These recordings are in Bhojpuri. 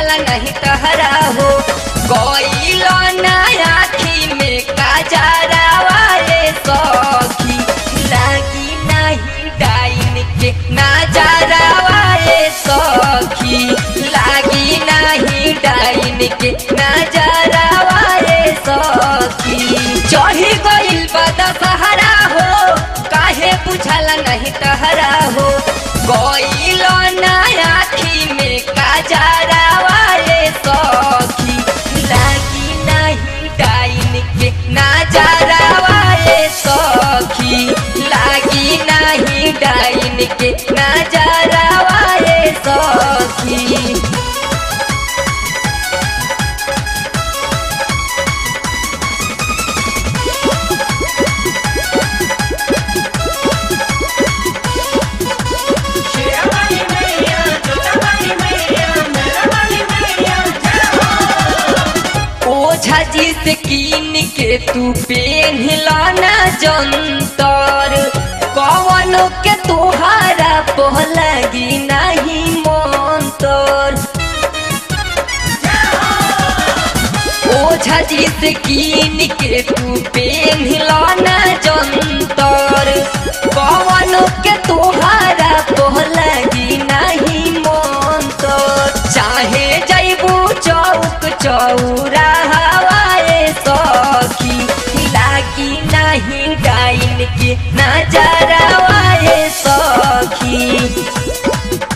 बुझाला नहीं तहरा हो गईलो ना आखी में काजरा वाले सखी लागी नहीं डाइन के नजारा वाले सखी लागी नहीं डाइन के नजारा वाले सखी चढ़ी गइल बदा सहारा हो काहे बुझाला नहीं तहरा हो गइलो ना आखी में काजरा वाले सखी लागी नहीं डाइन के नजारा वाले सखी लागी नहीं डाइन के नजारा वाले सखी शेरावाली मैया जोतावाली मैया मेरावाली मैया जय हो ओझा जी से कीन के तू पेन्हला ना जंतर कवन के तोहारा पहलगी नहीं मंतर ओझा जी से कीन के तू पेन्हला ना जंतर कवन के तोहारा पहलगी नहीं मंतर चाहे जैबू चौक चौरा हवाए सखी लागी नहीं डाइन के नजरा वाए सखी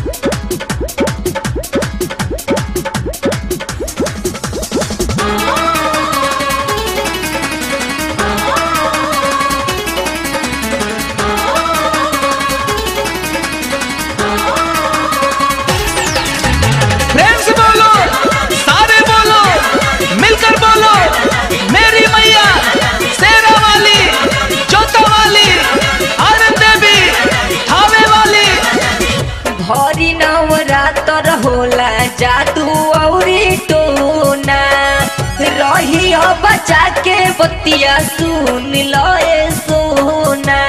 प्रेम से बोलो सारे बोलो मिलकर बोलो मेरी मैया शेरा वाली जोता वाली आनंद देवी थावे वाली भरी नवरातर होला जादू औरी टोना रही बचा के बतिया सुन लो ए सोना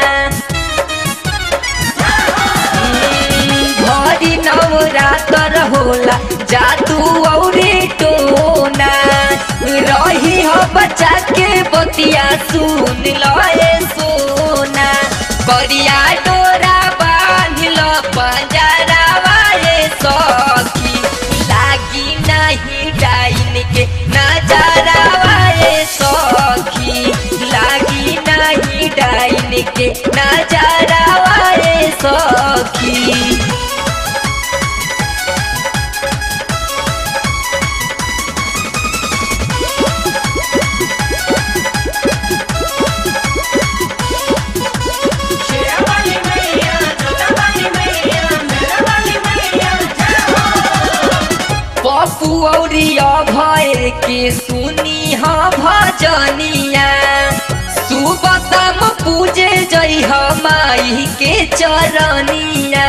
भरी नवरातर होला जादू औरी टोना रही हो बचा के बतिया सुन लो ए सोना करिया डोरा बांध लो पंजरा वाले सखी लागी नहीं डाइन के नजारा वाले सखी लागी नहीं डाइन के नजारा वाले सखी शेरावाली मैया जोतावाली मैया मेरावाली मैया जय हो पप्पू औरिया भय के सुनी हा भजनिया सुबह शाम पूजे जई हा माई के चरनिया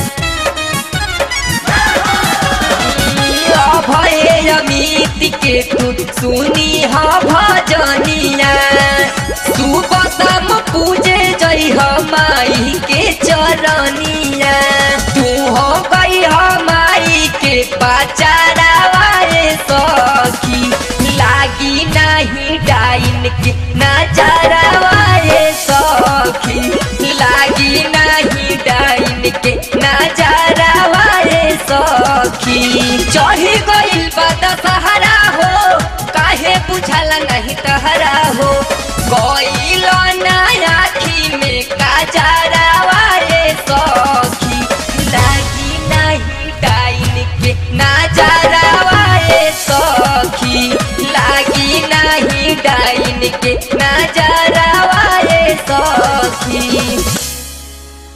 भय अमित के तू सुनी हा भजनिया सुबह शाम पूजे जई हा माई के चरनिया तू हो गई हा माई के पाचारा वाले सखी लागी नहीं डाइन के नजारा वाले सखी लागी नहीं डाइन के नजारा वाले सखी चढ़ी गइल बदा सहारा हो काहे बुझाला नहीं तहरा हो गइल ना आखी में काजरा